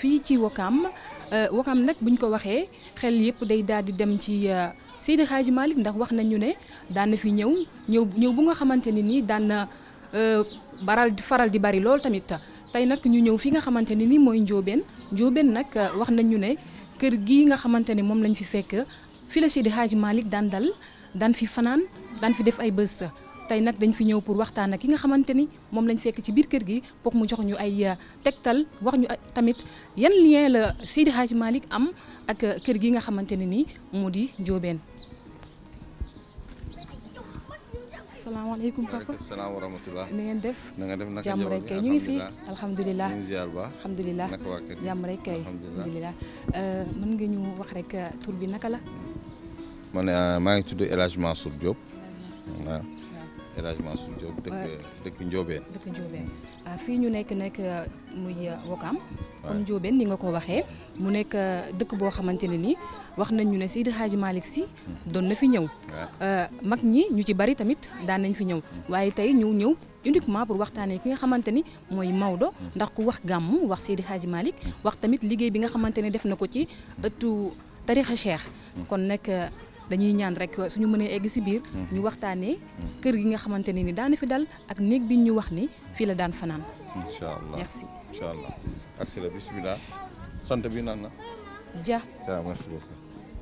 fii ci Wakaam Wakaam nag buñ ko waxee xel yëpp day daal di dem ci Seydi Hadji Malick ndax wax nañu ne daan na fi ñëw ñëw ñëw bu nga xamante ne nii daan na baral faral di bari lool tamit tey nag ñu ñëw fi nga xamante ne nii mooy Njóobeen Njóobeen nag wax nañu ne kër gii nga xamante ne moom lañ fi fekk fi la Seydi Hadji Malick daan dal daan fi fanaan daan fi def ay bés tey nag dañ fi ñëw pour waxtaan ak ki nga xamante ni moom lañ fekk ci biir kër gi foog mu jox ñu ay tegtal wax ñu tamit yan lien la Seydi Hadji Malick am ak kër gi nga xamante ne nii moo di Njóobeen. salaamaaleykum papa waaleykum salaam wa rahmatulah. ni ngeen def. na nga def naka jàmm rek kay ñu ngi fi alhamdulilah ñu ngi ziar ba. alhamdulilah naka waa kër gi jàmm rek kay alhamdulilah mën nga ñu wax rek tur bi naka la. man maa ngi tudd El Hadj Mansour Diop. waaw El Hadj Mansour Diop dëkk dëkk Njóobeen. dëkk Njóobeen fii ñu nekk nekk muy Wakaam comme Njóobeen ni nga ko waxee mu nekk dëkk boo xamante ne nii wax nañ ñu ne Seydi Hadji Malick Sy doon na fi ñëw mag ñi ñu ci bari tamit daan nañ fi ñëw waaye tey ñu ñëw uniquement pour waxtaanee ki nga xamante ni mooy Maodo ndax ku wax gàmmu wax Seydi Hadji Malick wax tamit liggéey bi nga xamante ne def na ko ci ëttu tarixa Cheikh kon nag dañuy ñaan rek suñu mënee egg si biir ñu waxtaanee kër gi nga xamante ne ni daan fi dal ak néeg bi ñu wax ni fii la daan fanaan incha allah merci incha allah ak si la bisimilah sant bi nan la. Dia waaw merci beaucoup.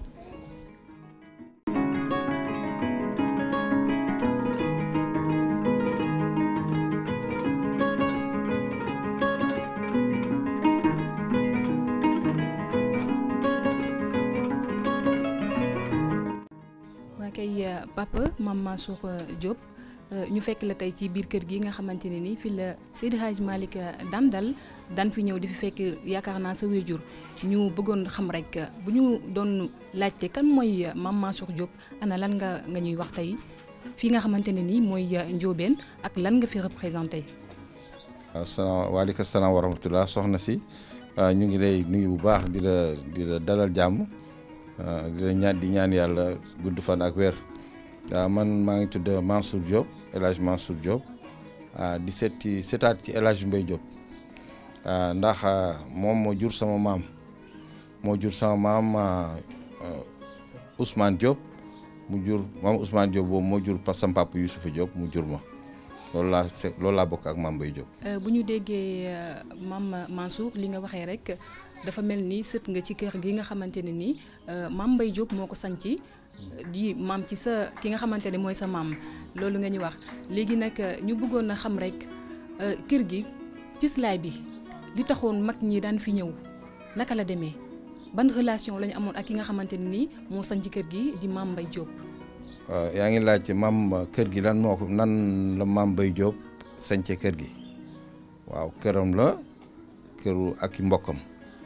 waa kay papa Mame Mansour Diop ñu fekk la tey ci biir kër gi nga xamante ne ni fi la Seydi Hadji Malick daan dal daan fi ñëw di fi fekk yaakaar naa sa wéjur ñu bëggoon xam rek bu ñu doon laajte kan mooy Mame Mansour Diop ana lan nga nga ñuy wax tey fii nga xamante ne nii mooy Njóobeen ak lan nga fi représenté. asalaam waaleykum salaam wa rahmatulah soxna si ñu ngi lay nuyu bu baax di la di la dalal jàmm di la ñaan di ñaan yàlla gudd fan ak weer man maa ngi tudd Mansour Diop El Hadj Mansour Diop di seeti seetaat ci El Hadj Mbaye Diop ndax moom moo jur sama maam moo jur sama maam Ousmane Diop mu jur maam Ousmane Diop boobu moo jur sama papa Youssoufa Diop mu jur ma. loolu laa se loolu laa bokk ak Mame Mbaye Diop. bu ñu déggee Mame Mansour li nga waxee rek dafa mel ni sët nga ci kër gi nga xamante ne nii Mame Mbaye Diop moo ko sanci di maam ci sa ki nga xamante ne mooy sa maam loolu nga ñu wax léegi nag ñu bëggoon na xam rek kër gi cislaay bi li taxoon mag ñi daan fi ñëw naka la demee ban relation la ñu amoon ak ki nga xamante ne nii moo sanci kër gi di Mame Mbaye Diop. yaa ngi laaj maam kër gi lan moo ko nan la Mame Mbaye Diop sañce kër gi waaw këram la këru ak i mbokkam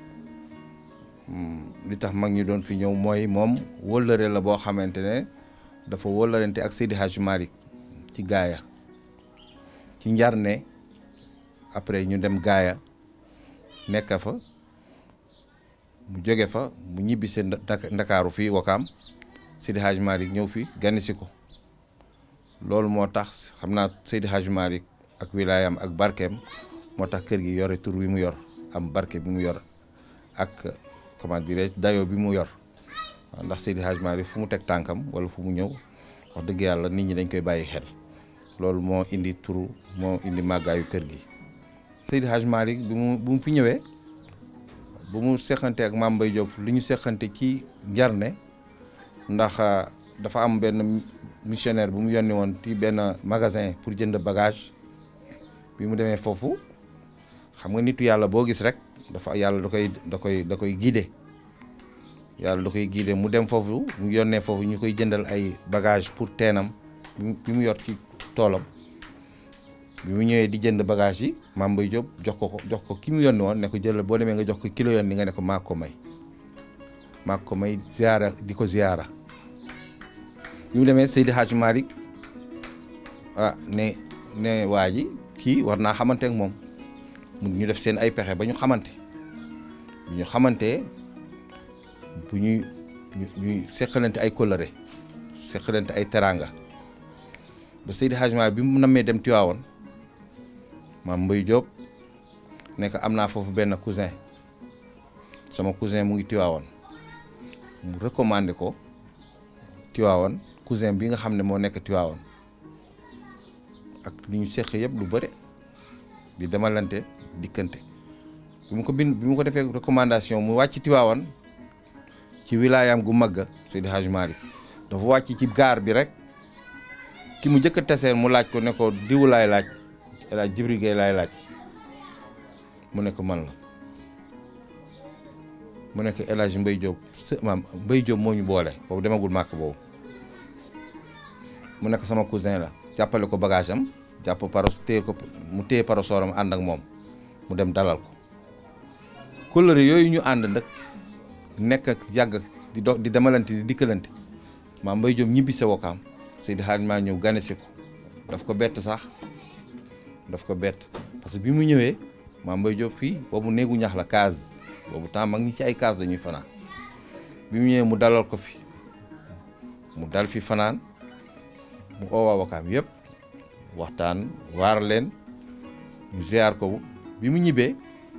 li tax mag ñi doon fi ñëw mooy moom wëllëre la boo xamante ne dafa wëllërente ak Seydi Hadji Malick ci gaaya ci njar ne après ñu dem gaaya nekk fa mu jóge fa mu ñibbise ndakaaru fii Wakaam Seydi Hadji Malick ñëw fi ganni si ko loolu moo tax xam naa Seydi Hadji Malick ak wilaayam ak barkeem moo tax kër gi yore tur bi mu yor am barke bi mu yor ak comment dirais dayoo bi mu yor waaw ndax Seydi Hadji Malick fu mu teg tànkam wala fu mu ñëw wax dëgg yàlla nit ñi dañ koy bàyyi xel loolu moo indi turu moo indi màggaayu kër gi. Seydi Hadji Malick bi mu bu mu fi ñëwee bu mu seqante ak Mame Mbaye Diop li ñu seqante ci njarne ndax dafa am benn missionnaire bu mu yónni woon ci benn magasin pour jënd bagage bi mu demee foofu xam nga nitu yàlla boo gis rek dafa yàlla da koy da koy da koy guider yàlla da koy guider mu dem foofu mu yónnee foofu ñu koy jëndal ay bagage pour teenam bi mu yor ci toolam bi mu ñëwee di jënd bagage yi Mame Mbaye Diop jox ko ko jox ko ki mu yónni woon ne ko jëlal boo demee nga jox ko kilo yónni nga ne ko maa ko may maa ko may ziara di ko ziara bi mu demee Seydi Hadji Malick ah ne ne waa ji kii war naa xamante ak moom mu ñu def seen ay pexe ba ñu xamante bu ñu xamante bu ñuy ñuy seqalante ay kóllëre seqalante ay teraanga ba Seydi Hadji Malick bi mu nammee dem Tiwaawoon Mame Mbaye Diop nekk am naa foofu benn cousin sama cousin mu ngi Tiwaawan mu recommandé ko Tiwaawan cousin bi nga xam ne moo nekk Tiwaawan ak li ñu seq yëpp lu bëre di demalante dikkante bi mu ko bind bi mu ko defee recommandation mu wàcc Tiwaawan ci wilaayam gu magga Seydi Hadj Malick dafa wàcc ci gaar bi rek ki mu njëkk a teseen mu laaj ko ne ko diw laay laaj El Hadj Jibril Gueye laay laaj mu ne ko man la mu nekk El Hadj Mbaye Diop maam Mbaye Diop moo ñu boole boobu demagul màkk boobu mu nekk sama cousin la jàppale ko bagage am jàpp paro téye ko mu téye parasooram ànd ak moom mu dem dalal ko kóllëre yooyu ñu ànd nag nekk ak yàgg di dox di demalante di dikkalante maam Mbaye Diop ñibbi sa wakaam Seydi Hadj maa ñëw ganesi ko daf ko bett sax daf ko bett parce que bi mu ñëwee maam Mbaye Diop fii boobu néegu ñax la case boobu temps mag ñi ci ay case dañuy fanaan bi mu ñëwee mu dalal ko fi mu dal fi fanaan mu oo waa wakaam yëpp waxtaan waar leen ñu ziar ko bi mu ñibbee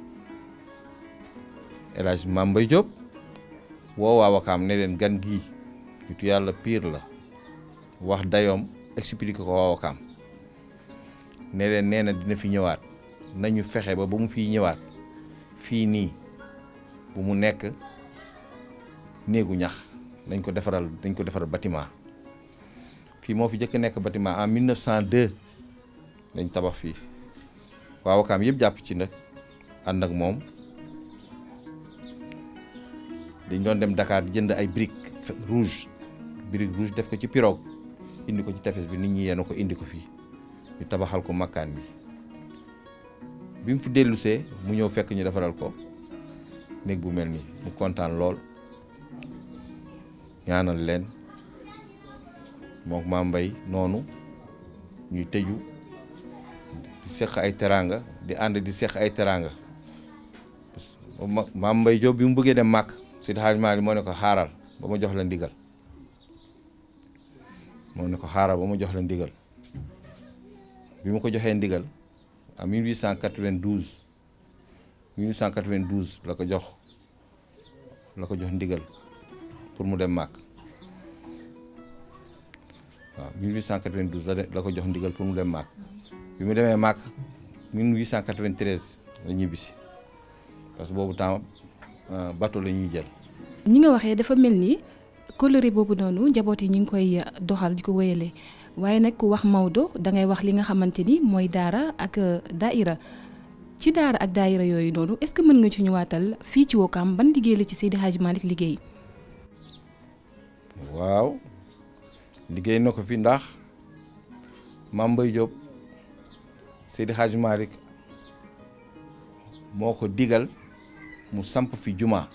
El Hadj maam Mbaye Diop woo waa wakaam ne leen gan gii nitu yàlla pire la wax dayoom expliqué ko waa wakaam ne leen nee na dina fi ñëwaat nañu fexe ba ba mu fiy ñëwaat fii nii bu mu nekk néegu ñax dañ ko defaral dañ ko defaral bâtiment fii moo fi jëkk nekk bâtiment en 1902 lañ tabax fii waa wakaam yëpp jàpp ci nag ànd ak moom dañ doon dem Dakar jënd ay briques rouge brique rouge def ko ci pirogue indi ko ci tefes bi nit ñi yenu ko indi ko fii ñu tabaxal ko makkaan bi bi mu fi dellusee mu ñëw fekk ñu defaral ko néeg bu mel nii mu kontaan lool ñaanal leen moom maam mbay noonu ñuy tëju di seq ay teraanga di ànd di seq ay teraanga maam mbay Diop bi mu bëggee dem màkk Seydi Hadj Malick moo ne ko xaaral ba ma jox la ndigal moo ne ko xaaral ba ma jox la ndigal bi ma ko joxee ndigal en 1892 1892 la ko jox la ko jox ndigal pour mu dem màkk waaw 1892 la la ko jox ndigal pour mu dem màkk bi mu demee màkk 1893 la ñibbisi parce que boobu temps bateau la ñuy jël. ñi nga waxee dafa mel ni kóllëre boobu noonu njaboot yi ñu ngi koy doxal di ko wéyale waaye nag ku wax Maodo da ngay wax li nga xamante ni mooy daara ak daaira ci daara ak daaira yooyu noonu est-ce que mën nga ci ñëwaatal fii ci Wakaam ban liggéey la ci Seydi Hadj Malick liggéey. waaw liggéey na ko fi ndax Mame Mbaye Diop Seydi Hadj Malick moo ko digal mu samp fi juma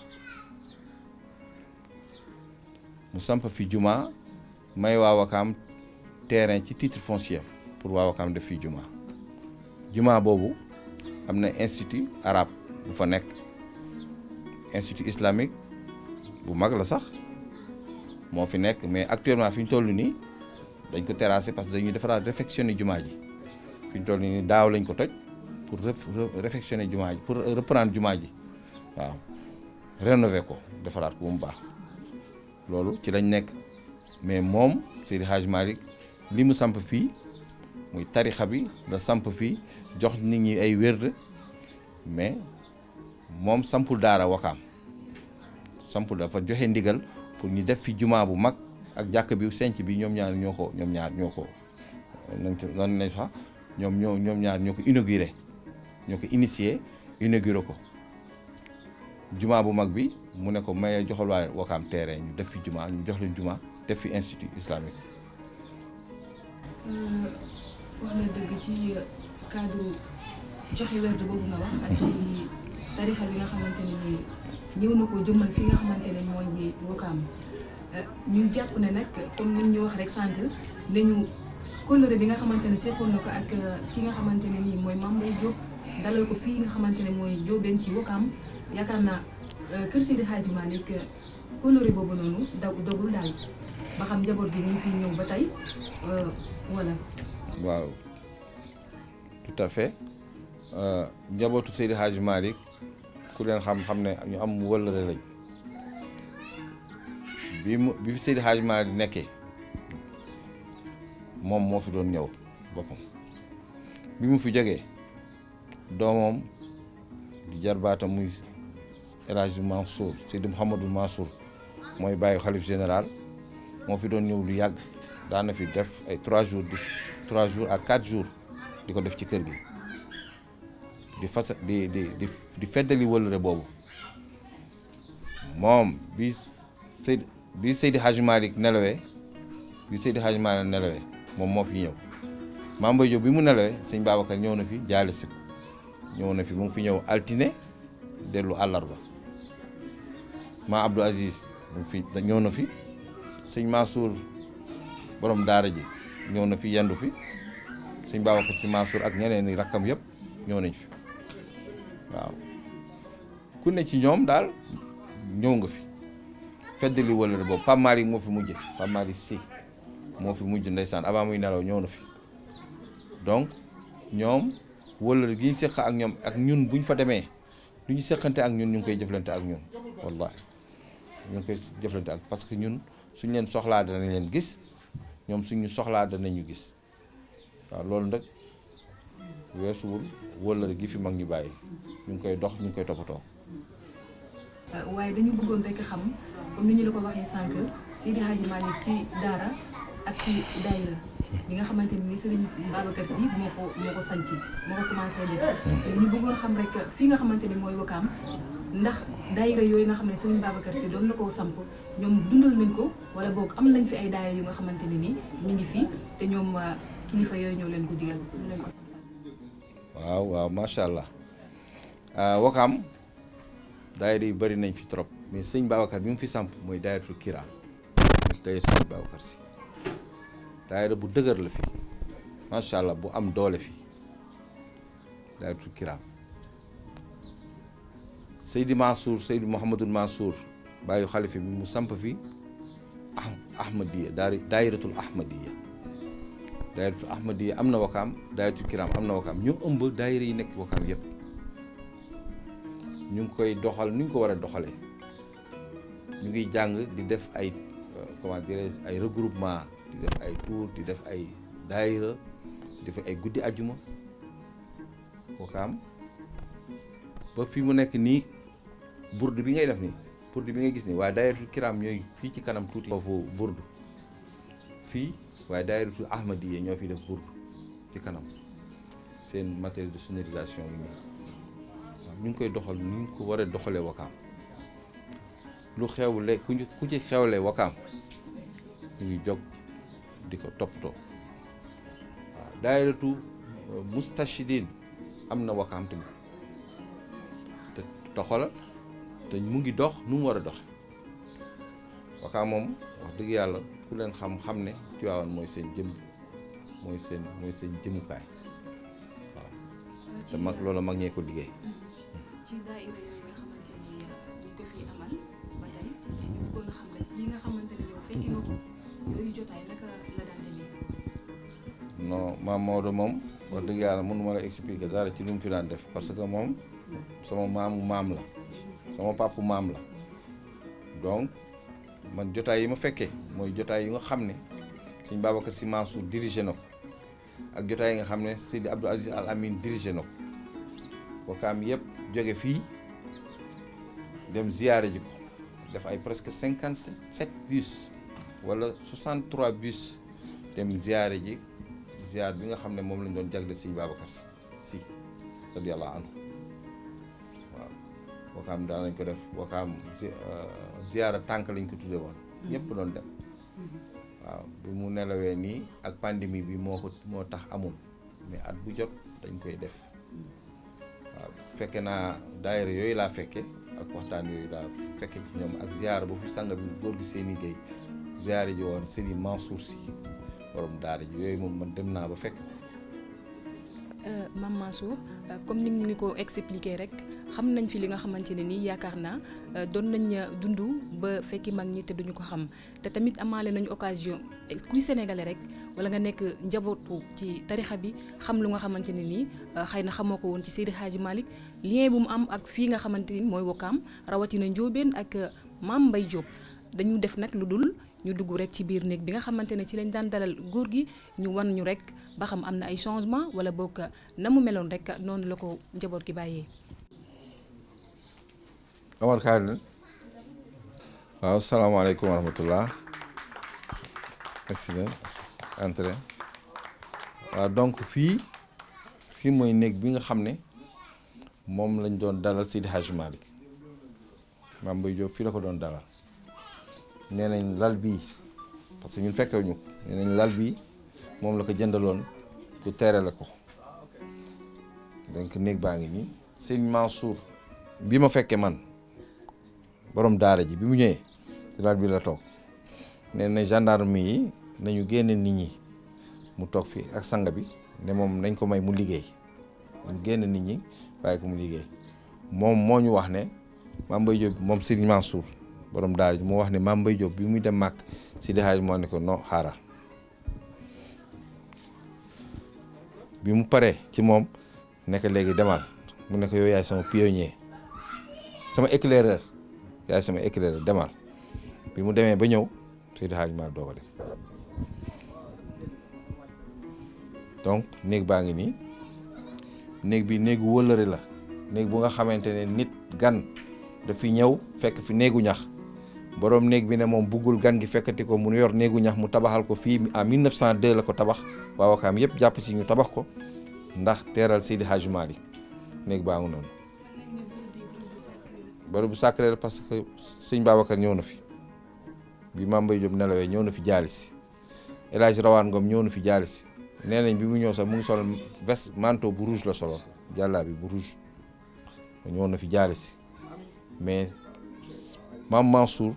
mu samp fi juma may waa Wakaam terrain ci titre foncier pour waa Wakaam def fi juma juma boobu am na institut arabe bu fa nekk institut islamique bu mag la sax moo fi nekk mais actuellement fi ñu toll nii dañ ko terrassé parce que dañuy defaraat réfectionner jumaa ji fi ñu toll nii daaw lañ ko toj pour réfectionner jumaa ji pour reprendre jumaa ji waaw rénover ko defaraat ko bu mu baax loolu ci lañ nekk mais moom Seydi Hadj Malick li mu samp fii muy tarixa bi la samp fii jox nit ñi ay wérd mais moom sampul daara Wakaam sampul dafa joxe ndigal pour ñu def fi jumaa bu mag ak jàkk bi senc bi ñoom ñaar ñoo ko ñoom ñaar ñoo ko nañ ko nan nañ sax ñoom ñoo ñoom ñaar ñoo ko inauguré ñoo ko initié inauguré ko jumaa bu mag bi mu ne ko maye joxal waa Wakaam terrain ñu def fi jumaa ñu jox leen jumaa def fi institut islamique. wax na dëgg ci cadre joxe werd boobu nga wax ak ci tarixa bi nga xamante ne nii ñëw na ko jëmmal fi nga xamante ne mooy Wakaam ñu jàpp ne nag comme ni ñu wax rek sànq nañu kóllëre bi nga xamante ne sekkoon na ko ak ki nga xamante ne nii mooy Mame Mbaye Diop dalal ko fii nga xamante ne mooy Diobène ci Wakaam yaakaar naa kër Seydi Hadji Malick kóllëre boobu noonu daw dogul daal ba xam njaboot bi ñu ngi fi ñëw ba tey voilà. waaw tout à fait njabootu Seydi Hadji Malick ku leen xam xam ne ñu am wëllëre lañ bi mu bi fi Seydi Hadj Malick nekkee moom moo fi doon ñëw boppam bi mu fi jógee doomam di jarbaatam muy El Hadj Mansour Seydi Mouhamadou Mansour mooy bàyyi xalif général moo fi doon ñëw lu yàgg daana fi def ay trois jours di trois jours à quatre jours di ko def ci kër gi di fas di di di di feddali wëllëre boobu moom bi Seydi bi Seydi Hadj Malick nelawee bi Seydi Hadj Malick nelawee moom moo fi ñëw Mame Boye Diop bi mu nelawee sëñ Babacar ñëw na fi jaale si ko ñëw na fi mu ngi fi ñëw altine dellu àllarba ma Abdou Aziz mu ngi fi ñëw na fi sëñ Mansour borom daara ji ñëw na fi yendu fi sëñ Babacar si Mansour ak ñeneen i rakkam yëpp ñëw nañ fi waaw ku ne ci ñoom daal ñëw nga fi feddali wëllëre boobu Pape Malick moo fi mujje Pape Malick si moo fi mujj ndeysaan avant muy nelaw ñëw na fi donc ñoom wëllëre gi ñu seq ak ñoom ak ñun bu ñu fa demee lu ñu seqante ak ñun ñu ngi koy jëflante ak ñun wallahi ñu ngi koy jëflante ak parce que ñun suñ leen soxlaa danañ leen gis ñoom suñu soxlaa danañu gis waaw loolu nag weesuwul wëllëre gi fi mag ñu bàyyi ñu ngi koy dox ñu ngi koy toppatoo. waaye dañu bëggoon rek xam comme ni ñu la ko waxee sànq Seydi Hadji Malick ci daara ak ci daayira bi nga xamante ni Serigne Babacar Sy moo ko moo ko sanc moo ko commencé def léegi ñu bëggoon xam rek fii nga xamante ni mooy Wakaam ndax daayira yooyu nga xam ne Serigne Babacar Sy doon na koo samp ñoom dundal nañ ko wala boog am nañ fi ay daayira yu nga xamante ne ni ñu ngi fi te ñoom kilifa yooyu ñoo leen ko digal ñu leen ko santal waaw waaw macha allah Wakaam daayira yu bëri nañ fi trop mais sëñ Babacar bi mu fi samp mooy daayiratul Kira daayira sëñ Babacar Sy daayira bu dëgër la fi macha allah bu am doole fi daayiratul Kira Seydi Mansour Seydi Mouhamadul Mansour bàyyi xalifa bi mu samp fi ah Ahmadiya daari daayiratul Ahmadiya daayiratul Ahmadiya am na Wakaam daayiratul Kiram am na Wakaam ñu ëmb daayira yi nekk Wakaam yëpp. ñu ngi koy doxal ni ñu ko war a doxalee ñu ngi jàng di def ay comment dirais ay regroupement di def ay tour di def ay daayira di def ay guddi ajuma Wakaam ba fi mu nekk nii burdu bi ngay def nii burdu bi ngay gis nii waaye daayiratul kiram ñooy fii ci kanam tuuti foofu burdu fii waaye daayiratul ahmadiya ñoo fi def burdu ci kanam seen matériel de sonorisation yi nii ñu ngi koy doxal ni ñu ko war a doxalee wakaam lu xewle ku ñu ku ci xewle wakaam ñu ngi jóg di ko toppatoo waaw daayiratu mustachidin am na wakaam tamit te doxala te mu ngi dox nu mu war a doxe wakaam moom wax dëgg yàlla ku leen xam-xam ne Tiwaawan mooy seen jëm mooy seen mooy seen jëmukaay waaw te mag loolu mag ñee ko liggéey ci daayira yooyu nga xamante ni buñ ko fi amal ba tey ñu bëggoon a xam rek yi nga xamante ne yow fekki nga ko yooyu jotaay naka la daan demee. non maam Maodo moom wax dëgg yàlla mënu ma la expliquer dara ci lu mu fi daan def parce que moom sama maamu maam la sama papu maam la donc man jotaay yi ma fekkee mooy jotaay yi nga xam ne sëñ Babacar Sy Mansour dirigé na ko ak jotaay yi nga xam ne Seydi Abdou Aziz Al Amin dirigé na ko wakaam yëpp jóge fii dem ziyaare ji ko def ay presque cinquante sept bus wala soixante trois bus dem ziyaare ji ziyaar bi nga xam ne moom lañ doon jagle sëñ Babacar Sy radiyallahu anhu waaw wakaam daan nañ ko def wakaam ziyaara tànk lañ ko tuddee woon ñëpp doon dem waaw bi mu nelawee nii ak pandémie bi moo ko moo tax amul mais at bu jot dañ koy def waaw fekke naa daayira yooyu laa fekke ak waxtaan yooyu laa fekke ci ñoom ak ziyaara ba fi sanga bi góor gi seeni géey ziyaara ji woon Serigne Mansour Sy borom daara ji yooyu moom man dem naa ba fekk Mame Mansour comme ni ñu ko expliqué rek xam nañ fi li nga xamante ne nii yaakaar naa doon nañ dund ba fekki mag ñi te duñu ko xam te tamit amaale nañu occasion kuy sénégalais rek wala nga nekk njabootu ci tarixa bi xam lu nga xamante ne nii xëy na xamoo ko woon ci Seydi Hadji Malick lien bu mu am ak fii nga xamante ni mooy Wakaam rawatina Njóobeen ak Mame Mbaye Diop dañu def nag lu dul ñu dugg rek ci biir néeg bi nga xamante ne ci lañ daan dalal góor gi ñu wan ñu rek ba xam am na ay changement wala boog na mu meloon rek noonu la ko njaboot gi bàyyee. Omar kaay leen waaw salaamaaleykum wa rahmatullah accident entrée waaw donc fii fii mooy néeg bi nga xam ne moom lañ doon dalal Seydi Hadji Malick Mame Mbaye Diop fii la ko doon dalal nee nañ lal bii parce que ñun fekkewuñu ko nee nañ lal bii moom la ko jëndaloon pour teerale ko donc néeg baa ngi nii sëñ Mansour bi ma fekkee man borom daara ji bi mu ñëwee ci lal bi la toog nee na gendarme yi nañu génne nit ñi mu toog fii ak sanga bi ne moom nañ ko may mu liggéey ñu génne nit ñi bàyyi ko mu liggéey moom moo ñu wax ne Mame Mbaye Diop moom sëñ Mansour borom daara ji moo wax ne Mame Mbaye Diop bi muy dem màkk Seydi Hadji moo ne ko non xaaral bi mu paree ci moom nekk léegi demal mu ne ko yow yaay sama pionnier sama éclaireur yaay sama éclaireur demal bi mu demee ba ñëw Seydi Hadji Malick doo ko def donc néeg baa ngi nii néeg bi néegu wëllëre la néeg bu nga xamante ne nit gan dafi ñëw fekk fi néegu ñax borom néeg bi ne moom buggul gan gi fekkati ko mu yor néegu ñax mu tabaxal ko fii en 1902 la ko tabax waa Wakaam yëpp jàpp ci ñu tabax ko ndax teeral Seydi Hadji Malick néeg baa ngi noonu bërëb bu sacré la parce que sëñ Babacar ñëw na fi bi Mame Mbaye Diop nelawee ñëw na fi jaalisi El Hadj Rawaan Ngom ñëw na fi jaalisi nee nañ bi mu ñëw sax mu ngi sol veste manteau bu rouge la solo jàllaa bi bu rouge ñëw na fi jaalisi mais Mame Mansour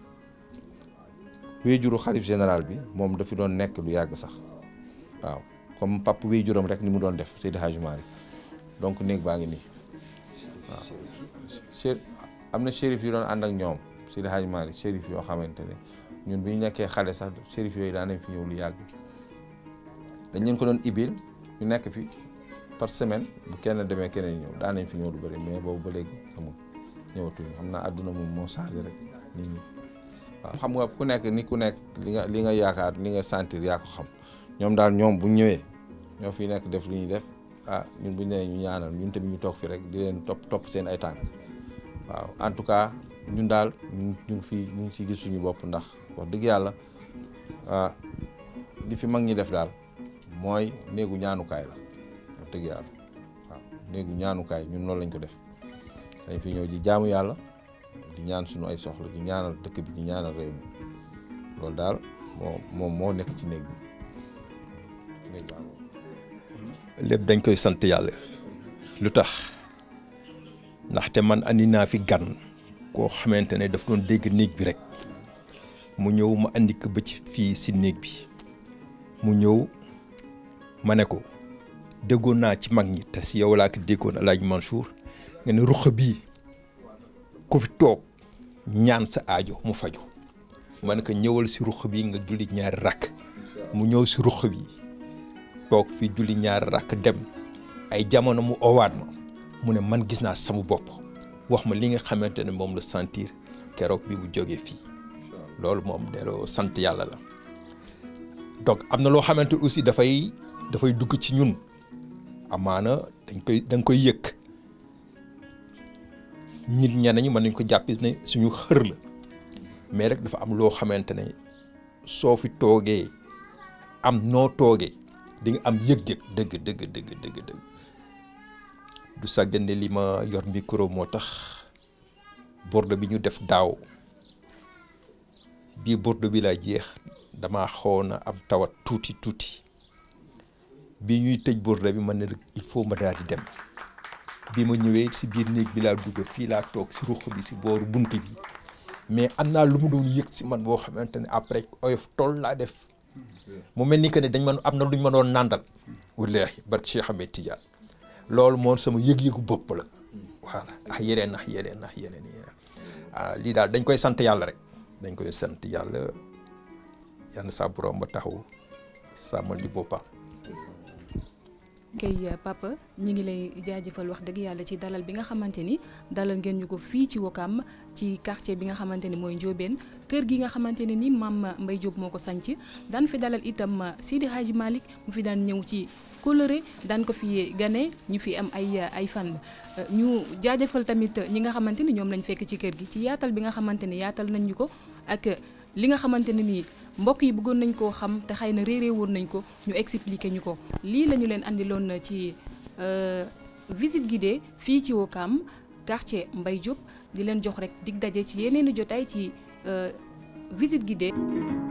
wéyjuru xalif général bi moom dafi doon nekk lu yàgg sax waaw comme pap wéyjuram rek ni mu doon def Seydi Hadji Malick donc néeg baa ngi nii waaw cher am na shérif yu doon ànd ak ñoom Seydi Hadji Malick shérif yoo xamante ne ñun bi ñu nekkee xale sax shérif yooyu daan nañ fi ñëw lu yàgg dañ leen ko doon ibil ñu nekk fi par semaine bu kenn demee keneen ñëw daan nañ fi ñëw lu bëri mais boobu ba léegi amul ñëwatuñu xam naa àdduna moom moo changé rek nit ñi waaw xam nga ku nekk ni ku nekk li nga li nga yaakaar li nga sentir yaa ko xam ñoom daal ñoom bu ñëwee ñoo fi nekk def li ñuy def ah ñun bu ñu nee ñu ñaanal ñun tamit ñu toog fi rek di leen topp topp seen ay tànk waaw en tout cas ñun daal ñu ngi fii ñu ngi ciy gis suñu bopp ndax wax dëgg yàlla ah li fi mag ñi def daal mooy néegu ñaanukaay la wax dëgg yàlla waaw néegu ñaanukaay ñun noonu lañ ko def dañ fi ñëw di jaamu yàlla di ñaan suñu ay soxla di ñaanal dëkk bi di ñaanal réew mi loolu daal moo moom moo nekk ci néeg bi néeg baa lépp dañ koy sant yàlla lu tax ndaxte man andi naa fi gan koo xamante ne daf doon dégg néeg bi rek mu ñëw ma andi ko ba ci fii si néeg bi mu ñëw ma ne ko déggoon naa ci mag ñi te si yow laa ko déggoon El Hadj Mansour nga ne ruq bii ku fi toog ñaan sa aajo mu faju ma ne ko ñëwal si ruq bi nga julli ñaari rakk mu ñëw si ruq bi toog fi julli ñaari rakk dem ay jamono mu owaat ma mu ne man gis naa sama bopp wax ma li nga xamante ne moom la sentir keroog bi bu jógee fii loolu moom delloo sant yàlla la donc am na loo xamante aussi dafay dafay dugg ci ñun amaana dañ koy da nga koy yëkk nit ñenn ñi mën nañ ko jàpp ne suñu xër la mais rek dafa am loo xamante ne soo fi toogee am noo toogee di nga am yëg-yëg dëgg dëgg dëgg dëgg dëgg du sàggane li ma yor micro moo tax borde bi ñu def daaw bii borde bi laa jeex dama xawoon na am tawat tuuti tuuti bi ñuy tëj borde bi man ne il faut ma daal di dem bi ma ñëwee si biir néeg bi laa dugg fii laa toog si ruq bi si booru bunt bi mais am naa lu mu doon yëg si man boo xamante ne après oyof tool laa def mu mel ni que ne dañ man am na luñ ma doon nàndal wallaahi barke Cheikh Ahmed Tidiane loolu moom sama yëg-yëgu bopp la voilà ak yeneen ak yeneen ak yeneen yeneen ah lii daal dañ koy sant yàlla rek dañ koy sant yàlla yàlla sa borom ba taxaw sàmmal ñu boppam. kay papa ñi ngi lay jaajëfal wax dëgg yàlla ci dalal bi nga xamante ni dalal ngeen ñu ko fii ci Wokam ci quartier bi nga xamante ni mooy Ndiobène kër gi nga xamante ne ni maam Mbaye Diop moo ko sanc daan fi dalal itam Sidi Hadji Malick mu fi daan ñëw ci coloré daan ko fi gane ñu fi am ay ay fan ñu jaajëfal tamit ñi nga xamante ni ñoom lañ fekk ci kër gi ci yaatal bi nga xamante ni yaatal nañ ñu ko ak li nga xamante ne nii mbokk yi bëggoon nañ koo xam te xëy na réeré woon nañ ko ñu expliquer ñu ko lii la ñu leen andiloon ci visite guidée fii ci Wokam quartier Mbaye Diop di leen jox rek dig daje ci yeneeni jotaay ci visite guidée